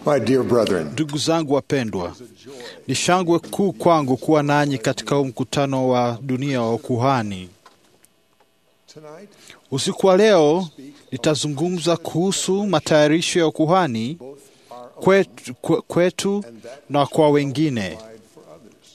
My dear brethren, Ndugu zangu wapendwa, ni shangwe kuu kwangu kuwa nanyi katika huu mkutano wa dunia wa ukuhani. tonight, Usiku wa leo nitazungumza kuhusu matayarisho ya ukuhani kwetu, kwe- kwetu na kwa wengine. provide for others.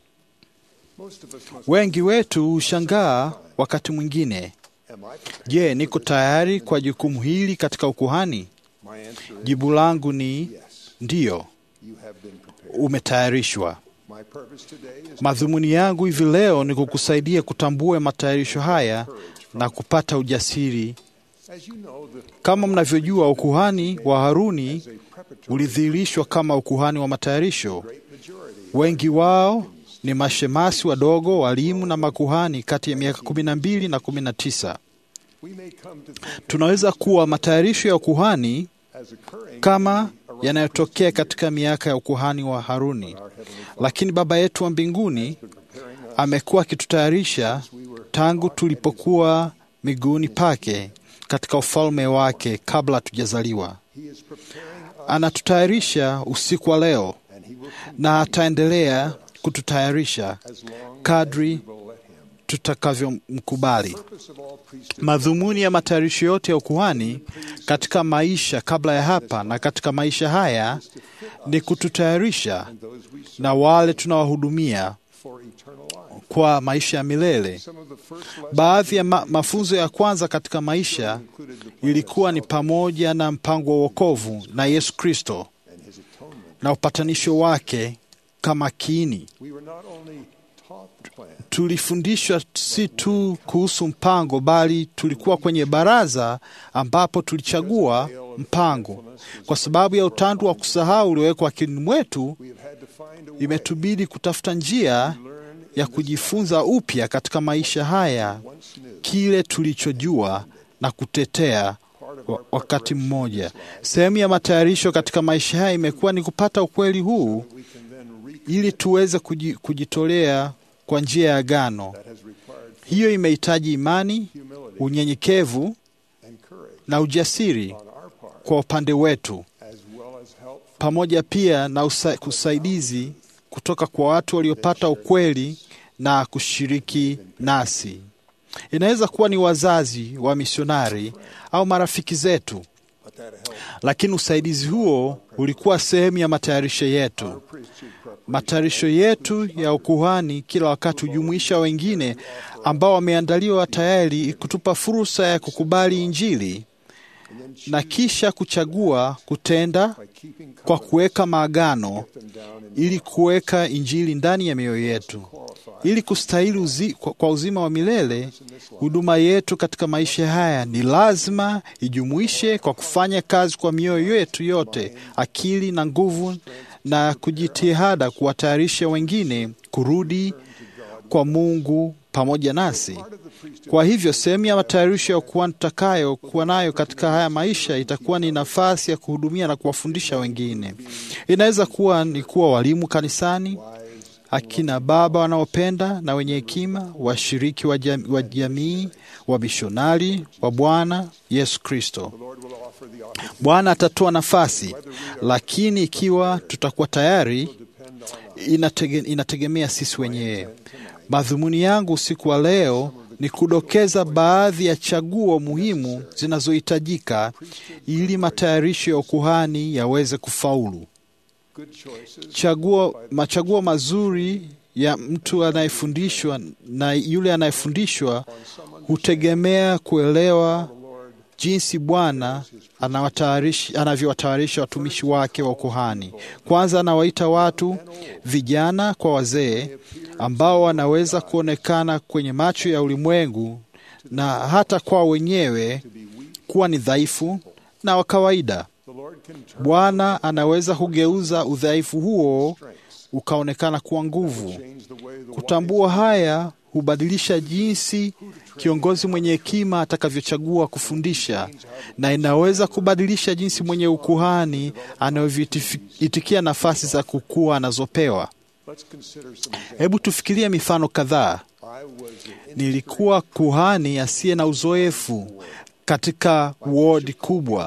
Most of us must. Wengi wetu hushangaa wakati mwingine, Am I prepared? je, niko tayari kwa jukumu hili katika ukuhani? My answer is Jibu langu ni yes. ndiyo, You have been prepared. umetayarishwa. My purpose today is Madhumuni yangu hivi leo ni kukusaidia kutambua matayarisho haya na kupata ujasiri. as you know, the Kama mnavyojua, ukuhani wa Haruni as a preparatory ulidhihirishwa kama ukuhani wa matayarisho. great majority Wengi wao ni mashemasi wadogo, walimu na makuhani kati ya miaka kumi na mbili na kumi na tisa. we may come to think Tunaweza kuwa matayarisho ya ukuhani as occurring kama around yanayotokea katika miaka ya ukuhani wa Haruni, our heavenly lakini Baba yetu wa mbinguni Father preparing us amekuwa akitutayarisha we were tangu tulipokuwa miguuni pake katika ufalme wake kabla hatujazaliwa. he is preparing us Anatutayarisha usiku wa leo and he will continue na ataendelea kututayarisha as long kadri as we will let him. tutakavyomkubali. Purpose of all priesthood Madhumuni ya matayarisho yote ya ukuhani katika maisha kabla ya hapa na katika maisha haya ni kututayarisha and those we serve na wale tunawahudumia for eternal life. kwa maisha ya milele. Some of the first lessons Baadhi ya ma mafunzo ya kwanza katika maisha included the plan ilikuwa of ni salvation pamoja na mpango wa wokovu na Yesu Kristo and his atonement. na upatanisho wake kama kiini. We were not only taught the plan, Tulifundishwa si tu kuhusu mpango, bali tulikuwa kwenye baraza ambapo tulichagua mpango. Kwa sababu ya utandu wa kusahau uliowekwa akilini mwetu, we have had to find a way imetubidi kutafuta njia to learn ya kujifunza upya katika maisha haya once new. kile tulichojua na kutetea Part of wa- our wakati preparation mmoja. in this life, Sehemu ya matayarisho katika maisha haya imekuwa ni kupata ukweli huu we can then reap ili tuweze kuji- kujitolea kwa njia ya agano. that has required Hiyo imehitaji imani, humility unyenyekevu and courage na ujasiri on our part, kwa upande wetu, as well as help from pamoja pia na usa, usaidizi kutoka kwa watu waliopata ukweli na kushiriki nasi. Inaweza kuwa ni wazazi wa misionari au marafiki zetu, but that help lakini usaidizi huo ulikuwa sehemu ya matayarisho yetu. our priesthood preparation. Matayarisho yetu ya ukuhani kila wakati hujumuisha wengine ambao wameandaliwa tayari kutupa fursa ya kukubali Injili And then na kisha kuchagua kutenda by keeping kwa covenant, kuweka maagano them down in ili kuweka Injili ndani ya mioyo yetu qualify ili kustahili uzi, kwa, kwa uzima wa milele. Huduma yetu katika maisha haya ni lazima ijumuishe kwa kufanya kazi kwa mioyo yetu yote, akili na nguvu, na kujitihada kuwatayarisha wengine kurudi kwa Mungu pamoja nasi. part of the priesthood Kwa hivyo sehemu ya matayarisho ya kuwa tutakayo kuwa nayo katika haya maisha itakuwa ni nafasi ya kuhudumia na kuwafundisha wengine. Inaweza kuwa ni kuwa walimu kanisani, wise akina baba wanaopenda na wenye hekima, washiriki wa jam- wa jamii, wamishonari wa Bwana Yesu Kristo. the Lord will offer the opportunity Bwana atatoa nafasi, lakini ikiwa tutakuwa tayari, depend on us. inatege, inategemea sisi wenyewe. Madhumuni yangu usiku wa leo ni kudokeza baadhi ya chaguo muhimu zinazohitajika ili matayarisho ya ukuhani yaweze kufaulu. Good choices Chaguo, machaguo mazuri ya mtu anayefundishwa na yule anayefundishwa on someone hutegemea kuelewa the Lord jinsi Bwana anawatayarishi- anavyowatayarisha watumishi wake wa ukuhani. Kwanza anawaita watu vijana kwa wazee ambao wanaweza kuonekana kwenye macho ya ulimwengu na hata kwa wenyewe to be weak. kuwa ni dhaifu na wa kawaida. The Lord can turn Bwana anaweza kugeuza udhaifu huo strengths, ukaonekana kuwa nguvu. change the way the Kutambua haya hubadilisha jinsi kiongozi mwenye hekima atakavyochagua kufundisha, na inaweza kubadilisha jinsi mwenye ukuhani anavyoitikia nafasi za kukua anazopewa. Let's consider some examples. Hebu tufikirie mifano kadhaa. I was an Nilikuwa kuhani asiye na uzoefu katika wodi kubwa,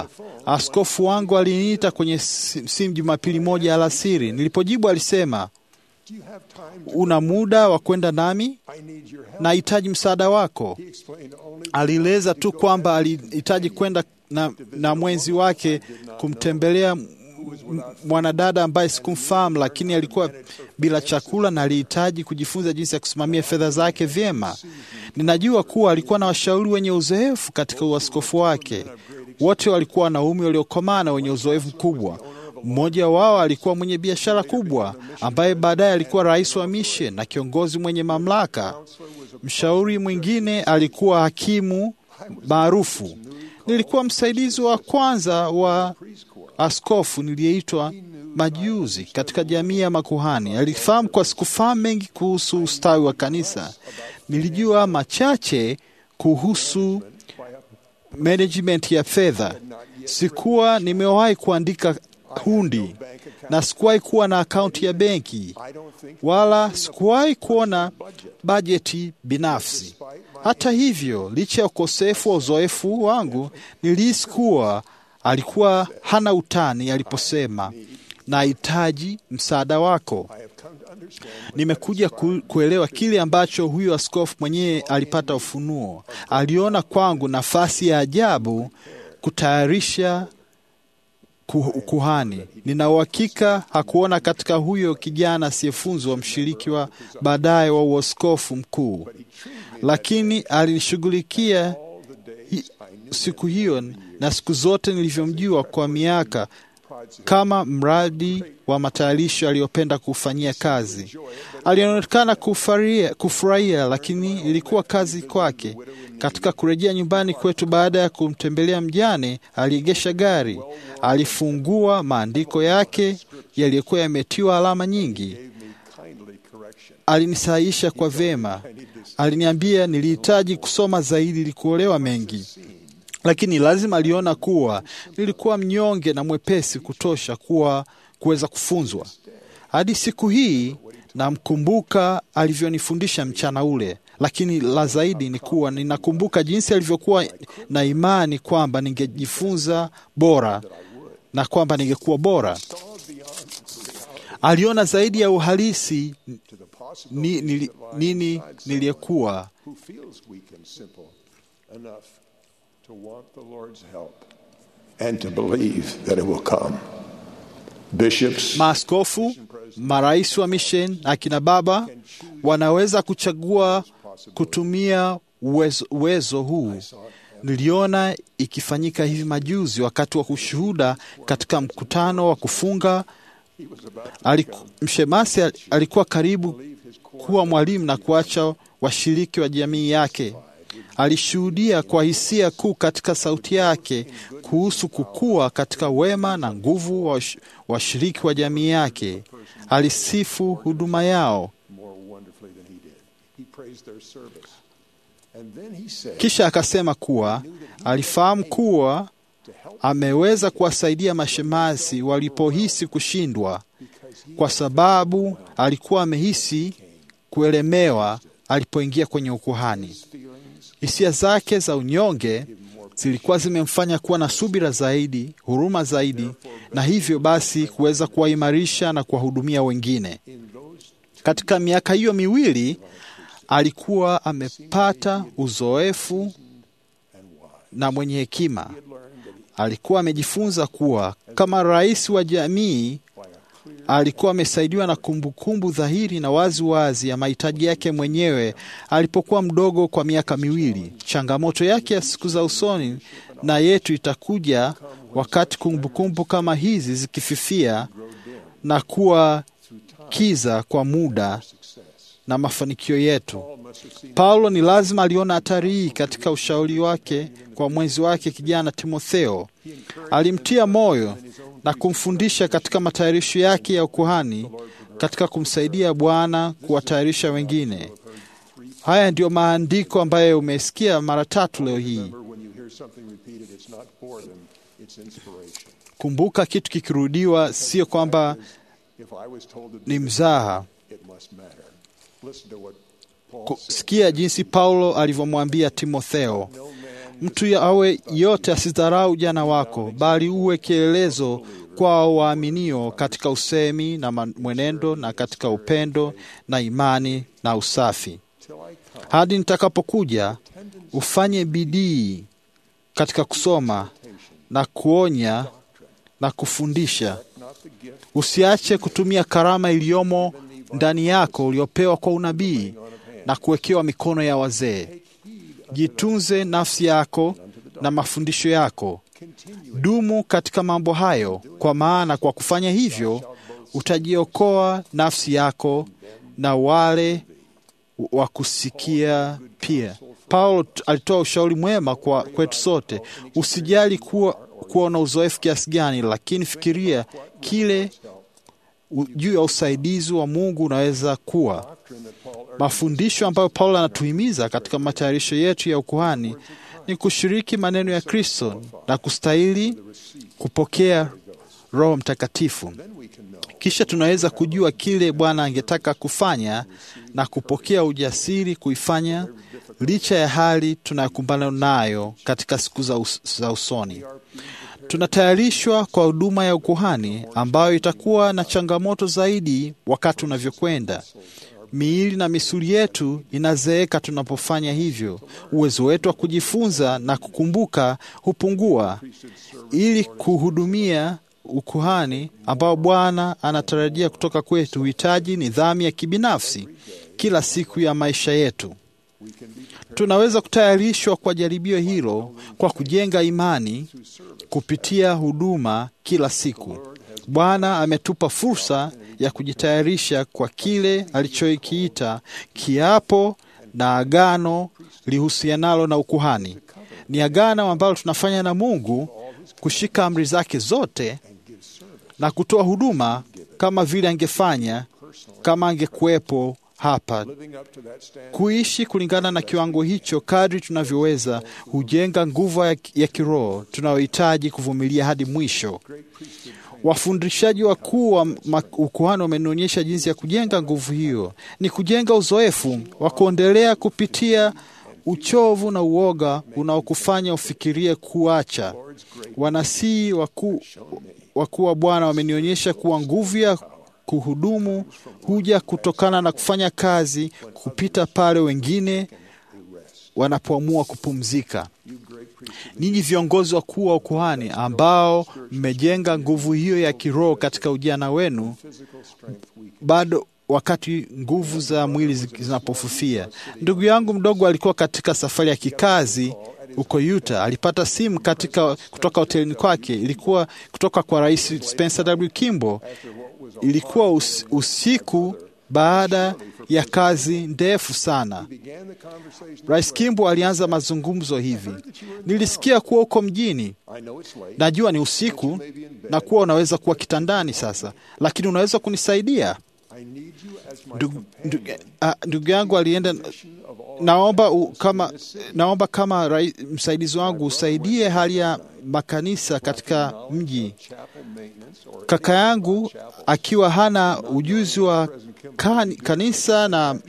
Askofu wangu aliniita kwenye si- simu Jumapili moja alasiri. Nilipojibu alisema, Do you have time to una muda wa kwenda nami? I need your help. Nahitaji msaada wako. He explained only Alieleza tu kwamba alihitaji kwenda na, na mwenzi wake kumtembelea m- m- mwanadada ambaye sikumfahamu, lakini alikuwa bila chakula na alihitaji kujifunza jinsi ya kusimamia fedha zake vyema. Ninajua kuwa alikuwa na washauri wenye uzoefu katika uaskofu wake. Wote walikuwa wanaume waliokomaa na wenye uzoefu mkubwa. Mmoja wao alikuwa mwenye biashara kubwa ambaye baadaye alikuwa rais wa mission na kiongozi mwenye mamlaka. Mshauri mwingine alikuwa hakimu maarufu. Nilikuwa msaidizi wa kwanza wa askofu niliyeitwa majuzi katika jamii ya makuhani. Alifahamu kwa sikufahamu mengi kuhusu ustawi wa kanisa. Nilijua machache kuhusu management ya fedha. Sikuwa nimewahi kuandika hundi na sikuwahi kuwa na akaunti ya benki I don't think wala sikuwahi kuona bajeti binafsi. Hata hivyo, licha ya ukosefu wa uzoefu wangu, nilihisi kuwa alikuwa hana utani aliposema nahitaji msaada wako. I have come to understand Nimekuja ku, kuelewa kile ambacho huyo askofu mwenyewe alipata ufunuo. Aliona kwangu nafasi ya ajabu kutayarisha ku- kuhani. Nina uhakika hakuona katika huyo kijana asiyefunzwa mshiriki wa baadaye wa uaskofu mkuu, lakini alinishughulikia all the days hi- I knew siku hiyo na siku zote nilivyomjua kwa miaka Pride's kama mradi wa matayarisho aliyopenda kufanyia kazi. Alionekana kufaria- kufurahia, lakini ilikuwa kazi kwake. Katika kurejea nyumbani kwetu baada ya kumtembelea mjane, aliegesha gari, alifungua maandiko yake yaliyokuwa yametiwa alama nyingi, gave me kindly correction. alinisahisha kwa vema. Aliniambia nilihitaji kusoma zaidi ili kuolewa mengi, lakini lazima aliona kuwa nilikuwa mnyonge na mwepesi kutosha kuwa kuweza kufunzwa. Hadi siku hii namkumbuka alivyonifundisha mchana ule, lakini la zaidi ni kuwa ninakumbuka jinsi alivyokuwa na imani kwamba ningejifunza bora na kwamba ningekuwa bora. Aliona zaidi ya uhalisi To the possibility ni, nili, nini niliyekuwa who feels weak and simple enough to want the Lord's help and to believe that it will come. Bishops Maaskofu, marais wa mission, akina baba wanaweza kuchagua kutumia uwezo, uwezo huu. Niliona ikifanyika hivi majuzi wakati wa kushuhuda katika mkutano wa kufunga. Aliku, mshemasi al- alikuwa karibu kuwa mwalimu na kuacha washiriki wa jamii yake. Alishuhudia kwa hisia kuu katika sauti yake kuhusu kukua katika wema na nguvu wa wash- washiriki wa jamii yake. Alisifu huduma yao, more wonderfully than he did. He praised their service. And then he said, kisha akasema kuwa alifahamu kuwa ameweza kuwasaidia mashemasi walipohisi kushindwa, kwa sababu alikuwa amehisi kuelemewa alipoingia kwenye ukuhani. Hisia zake za unyonge zilikuwa zimemfanya kuwa na subira zaidi, huruma zaidi, na hivyo basi kuweza kuwaimarisha na kuwahudumia wengine. Katika miaka hiyo miwili alikuwa amepata uzoefu na mwenye hekima. Alikuwa amejifunza kuwa kama rais wa jamii alikuwa amesaidiwa na kumbukumbu dhahiri na wazi wazi ya mahitaji yake mwenyewe alipokuwa mdogo kwa miaka miwili. Changamoto yake ya siku za usoni na yetu itakuja wakati kumbukumbu kama hizi zikififia na kuwa kiza kwa muda na mafanikio yetu. Paulo ni lazima aliona hatari hii katika ushauri wake kwa mwenzi wake kijana Timotheo. Alimtia moyo na kumfundisha katika matayarisho yake ya ukuhani katika kumsaidia Bwana kuwatayarisha wengine. Haya ndiyo maandiko ambayo umesikia mara tatu leo hii. Remember, when you hear something repeated, it's not boredom, it's inspiration. Kumbuka, kitu kikirudiwa sio kwamba If I was told to do ni it, mzaha. it must matter. Listen to what Paul Ku- said. Sikia jinsi Paulo alivyomwambia Timotheo, No man Mtu awe yote asidharau ujana wako, bali uwe kielelezo kwao waaminio katika usemi na mwenendo na katika upendo na imani na usafi. Hadi nitakapokuja, ufanye bidii katika kusoma na kuonya na kufundisha. Usiache kutumia karama iliyomo ndani yako uliopewa kwa unabii na kuwekewa mikono ya wazee. Jitunze nafsi yako na mafundisho yako. Dumu katika mambo hayo, kwa maana kwa kufanya hivyo utajiokoa nafsi yako na wale wa kusikia pia. Paulo alitoa ushauri mwema kwa kwetu sote. Usijali kuwa, kuwa na uzoefu kiasi gani, lakini fikiria kile juu ya usaidizi wa Mungu unaweza kuwa. Mafundisho ambayo Paulo anatuhimiza katika matayarisho yetu ya ukuhani ni kushiriki maneno ya Kristo na kustahili kupokea Roho Mtakatifu. Kisha tunaweza kujua kile Bwana angetaka kufanya na kupokea ujasiri kuifanya licha ya hali tunayokumbana nayo katika siku za, us za usoni. Tunatayarishwa kwa huduma ya ukuhani ambayo itakuwa na changamoto zaidi wakati unavyokwenda. Miili na misuli yetu inazeeka tunapofanya hivyo. Uwezo wetu wa kujifunza na kukumbuka hupungua. Ili kuhudumia ukuhani ambao Bwana anatarajia kutoka kwetu, huhitaji nidhamu ya kibinafsi kila siku ya maisha yetu. Tunaweza kutayarishwa kwa jaribio hilo kwa kujenga imani kupitia huduma kila siku. Bwana ametupa fursa ya kujitayarisha kwa kile alichokiita kiapo na agano lihusianalo na ukuhani. Ni agano ambalo tunafanya na Mungu kushika amri zake zote na kutoa huduma kama vile angefanya kama angekuwepo hapa. Kuishi kulingana na kiwango hicho kadri tunavyoweza hujenga nguvu ya, ya kiroho tunayohitaji kuvumilia hadi mwisho. Wafundishaji wakuu wa ukuhani wamenionyesha jinsi ya kujenga nguvu hiyo. Ni kujenga uzoefu wa kuendelea kupitia uchovu na uoga unaokufanya ufikirie kuacha. Wanasii wakuu wakuu wa Bwana wamenionyesha kuwa nguvu ya kuhudumu huja kutokana na kufanya kazi kupita pale wengine wanapoamua kupumzika. Ninyi viongozi wakuu wa ukuhani ambao mmejenga nguvu hiyo ya kiroho katika ujana wenu, bado wakati nguvu za mwili zinapofufia. Ndugu yangu mdogo alikuwa katika safari ya kikazi huko Utah. Alipata simu katika kutoka hotelini kwake, ilikuwa kutoka kwa Rais Spencer W. Kimball. Ilikuwa us, usiku baada ya kazi ndefu sana. Rais Kimball alianza mazungumzo hivi: nilisikia kuwa uko mjini, najua ni usiku na kuwa unaweza kuwa kitandani sasa, lakini unaweza kunisaidia ndugu, ndugu, ndugu yangu alienda naomba u, kama, naomba kama rai, msaidizi wangu usaidie hali ya makanisa katika mji. Kaka yangu akiwa hana ujuzi wa kan, kanisa na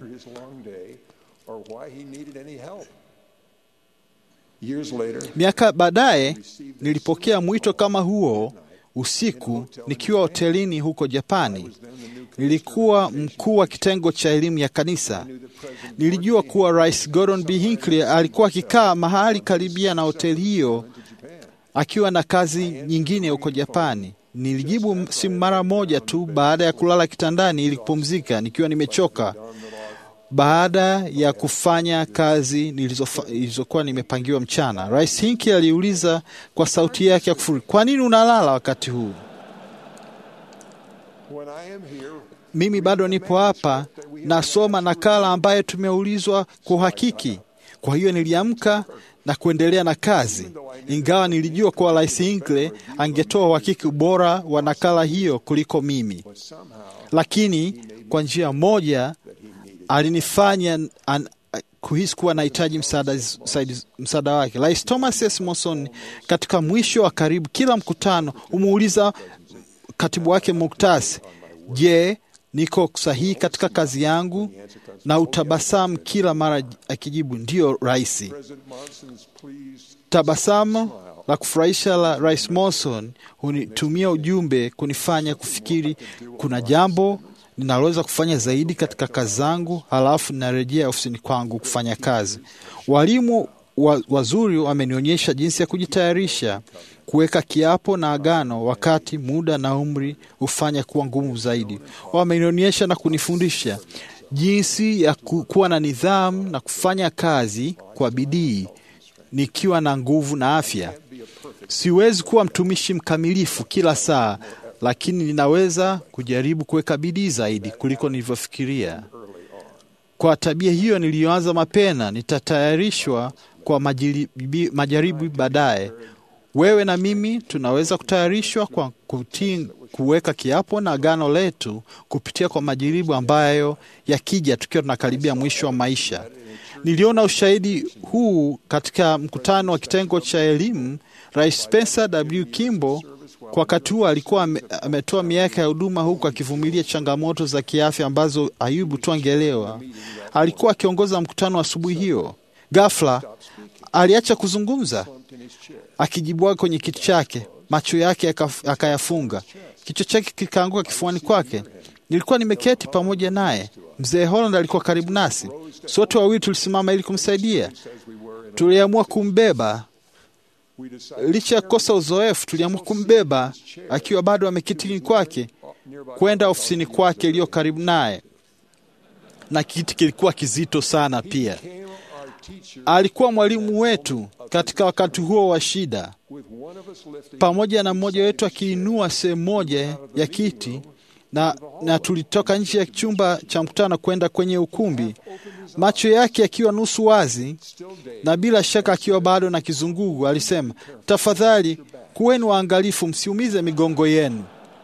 miaka baadaye nilipokea mwito kama huo usiku nikiwa hotelini huko Japani. Nilikuwa mkuu wa kitengo cha elimu ya kanisa. Nilijua kuwa Rais Gordon B. Hinckley alikuwa akikaa mahali karibia na hoteli hiyo akiwa na kazi nyingine huko Japani. Nilijibu simu mara moja tu baada ya kulala kitandani ili kupumzika nikiwa nimechoka baada ya kufanya kazi nilizokuwa nimepangiwa mchana. Rais Hinckley aliuliza kwa sauti yake ya kufuri, kwa nini unalala wakati huu? Mimi bado nipo hapa nasoma nakala ambayo tumeulizwa kwa uhakiki. Kwa hiyo niliamka na kuendelea na kazi, ingawa nilijua kuwa Rais Hinckley angetoa uhakiki bora wa nakala hiyo kuliko mimi, lakini kwa njia moja alinifanya an, kuhisi kuwa nahitaji msaada, msaada wake. Rais Thomas S. Monson katika mwisho wa karibu kila mkutano humuuliza katibu wake Muktasi, je, niko sahihi katika kazi yangu? na utabasamu kila mara akijibu ndiyo raisi. President Monson's pleased Tabasamu la kufurahisha la Rais Monson hunitumia ujumbe kunifanya kufikiri kuna jambo ninaloweza kufanya zaidi katika kazi zangu, halafu ninarejea ofisini kwangu kufanya kazi. Walimu wa, wazuri wamenionyesha jinsi ya kujitayarisha kuweka kiapo na agano wakati muda na umri hufanya kuwa ngumu zaidi. Wamenionyesha na kunifundisha jinsi ya ku- kuwa na nidhamu na kufanya kazi kwa bidii nikiwa na nguvu na afya. Siwezi kuwa mtumishi mkamilifu kila saa, lakini ninaweza kujaribu kuweka bidii zaidi kuliko nilivyofikiria. Kwa tabia hiyo niliyoanza mapema, nitatayarishwa kwa majiribi- majaribu baadaye. Wewe na mimi tunaweza kutayarishwa kwa kutii, kuweka kiapo na agano letu kupitia kwa majaribu ambayo yakija tukiwa tunakaribia mwisho wa maisha. Niliona ushahidi huu katika mkutano wa kitengo cha elimu. Rais Spencer W. Kimball kwa wakati huo alikuwa ame- ametoa miaka ya huduma huku akivumilia changamoto za kiafya ambazo Ayubu tu angeelewa. Alikuwa akiongoza mkutano asubuhi hiyo. Ghafla aliacha kuzungumza akijibwaga kwenye kiti chake, macho yake akaf- akayafunga, kichwa chake kikaanguka kifuani kwake. Nilikuwa nimeketi pamoja naye. Mzee Holland alikuwa karibu nasi, sote wawili tulisimama ili kumsaidia. Tuliamua kumbeba we decided licha ya kukosa uzoefu, tuliamua kumbeba akiwa bado amekitini kwake kwenda ofisini kwake iliyo karibu naye, na kiti kilikuwa kizito sana pia. came our teacher Alikuwa mwalimu wetu katika wakati huo wa shida, with one of us lifting pamoja na mmoja wetu akiinua sehemu moja ya kiti na, na tulitoka nje ya chumba cha mkutano kwenda kwenye ukumbi, macho yake yakiwa nusu wazi still day na bila shaka akiwa bado na kizungugu. Alisema, tafadhali kuweni waangalifu, msiumize migongo yenu.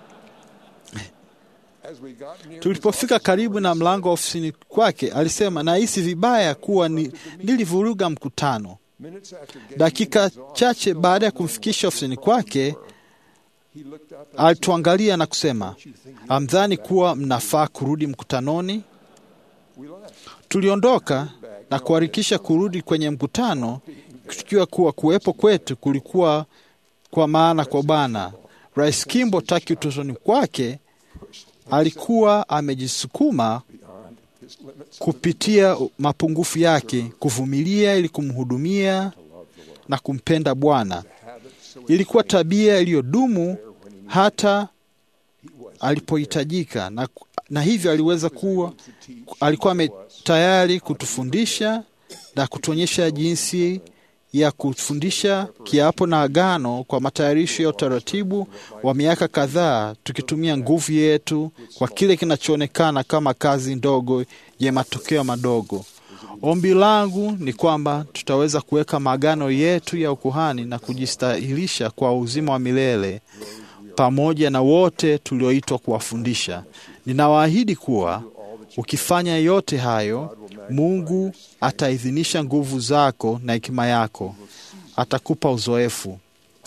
as we got near Tulipofika karibu na mlango wa ofisini kwake, alisema nahisi vibaya kuwa ni, nilivuruga mkutano. minutes after getting Dakika chache baada ya kumfikisha ofisini kwake, he looked up and alituangalia na kusema, amdhani kuwa mnafaa kurudi mkutanoni? we left Tuliondoka na kuharakisha kurudi kwenye mkutano, tukiwa kuwa kuwepo kwetu kulikuwa kwa maana kwa Bwana. Rais Kimbo taki utotoni kwake alikuwa amejisukuma beyond his limits kupitia mapungufu yake, kuvumilia ili kumhudumia na kumpenda Bwana. habit so Ilikuwa tabia iliyodumu hata alipohitajika, na, na hivyo aliweza kuwa alikuwa ame- tayari kutufundisha na kutuonyesha jinsi ya kufundisha kiapo na agano kwa matayarisho ya utaratibu wa miaka kadhaa, tukitumia nguvu yetu kwa kile kinachoonekana kama kazi ndogo ya matokeo madogo. Ombi langu ni kwamba tutaweza kuweka maagano yetu ya ukuhani na kujistahilisha kwa uzima wa milele pamoja na wote tulioitwa kuwafundisha. Ninawaahidi kuwa ukifanya yote hayo, Mungu ataidhinisha nguvu zako na hekima yako, atakupa uzoefu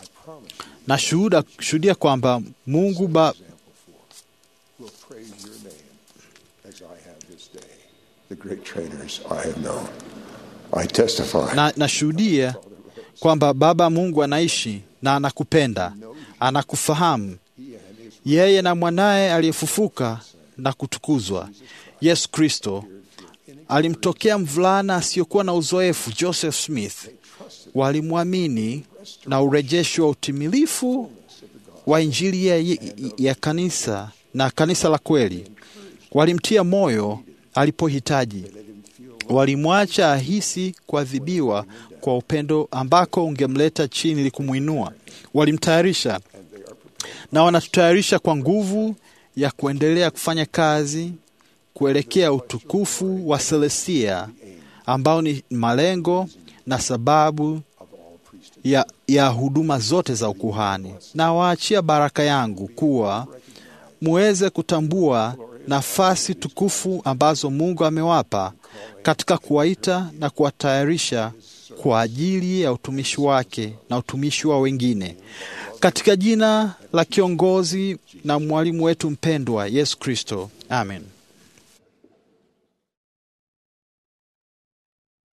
na shuhuda shuhudia kwamba Mungu ba, will praise your name as I have this day. The great trainers I have known. I testify na nashuhudia kwamba Baba Mungu anaishi na anakupenda, anakufahamu yeye na mwanaye aliyefufuka na kutukuzwa Yesu Kristo alimtokea mvulana asiyokuwa na uzoefu Joseph Smith. Walimwamini na urejesho wa utimilifu wa Injili ya, ya kanisa na kanisa la kweli. Walimtia moyo alipohitaji, walimwacha ahisi kuadhibiwa kwa upendo ambako ungemleta chini ili kumwinua. Walimtayarisha na wanatutayarisha kwa nguvu ya kuendelea kufanya kazi kuelekea utukufu wa Selestia ambao ni malengo na sababu ya, ya huduma zote za ukuhani. Na waachia baraka yangu kuwa muweze kutambua nafasi tukufu ambazo Mungu amewapa katika kuwaita na kuwatayarisha kwa ajili ya utumishi wake na utumishi wa wengine, katika jina la kiongozi na mwalimu wetu mpendwa Yesu Kristo, amen.